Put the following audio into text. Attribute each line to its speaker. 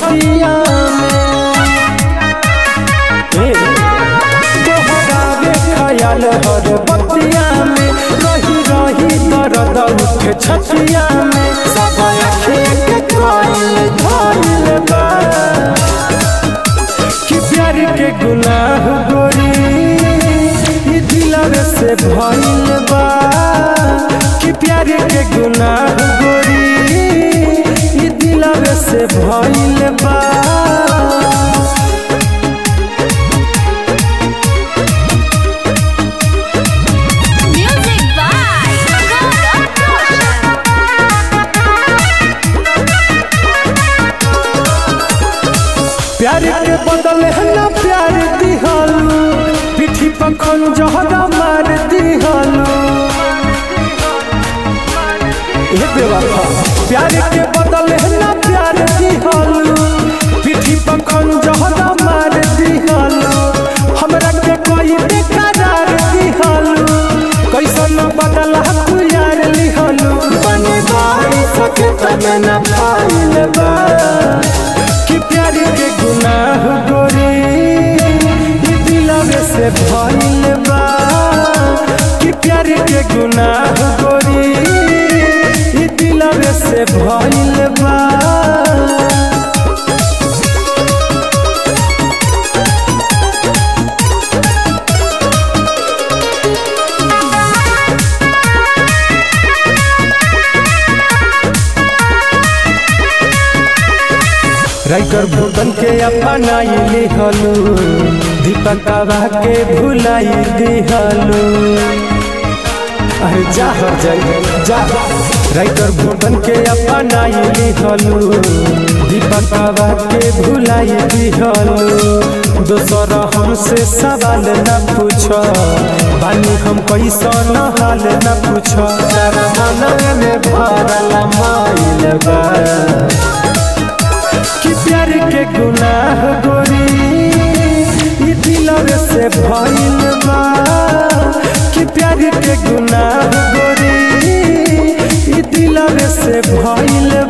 Speaker 1: छतिया में ए, तोहरावे खयाल हर बतिया में रही रही दर्द उठे छतिया में सब अखे के कोइल धइल बा कि प्यार के गुनाह गोरी ई दिलवे से भइल बा कि प्यार के गुनाह गोरी ई दिलवे से भइल बा
Speaker 2: Music by Golden Ocean.
Speaker 1: प्यार के बदले है ना प्यार दिहलू पीठी पर खंजहरा मार दिहलू ए बेवफा प्यार के बदले है ना प्यार दिहलू पीठी पर खंजहरा मार दिहलू हमरा के कोई बेकरार दिहलू कैसन बदला तू यार लिहलू बने बाई सके तमे ना पाइल बा कि प्यार के गुनाह गोरी ई दिलवे से भइल बा कि प्यार के गुनाह गोरी ई दिलवे से भइल बा राइटर भूतन के अपनाई लिहलू दीपकवा के भुलाई दिहलू अरे जा हर जाई जा राइटर भूतन के अपनाई लिहलू दीपकवा के भुलाई दिहलू दोसर हमसे सवाल न पूछ बानी हम कैसन हाल न पूछ तारा मन में भरल माइल बा कि प्यार के गुनाह गोरी ई दिलवे से भइल बा कि प्यार के गुनाह गोरी ई दिलवे से भइल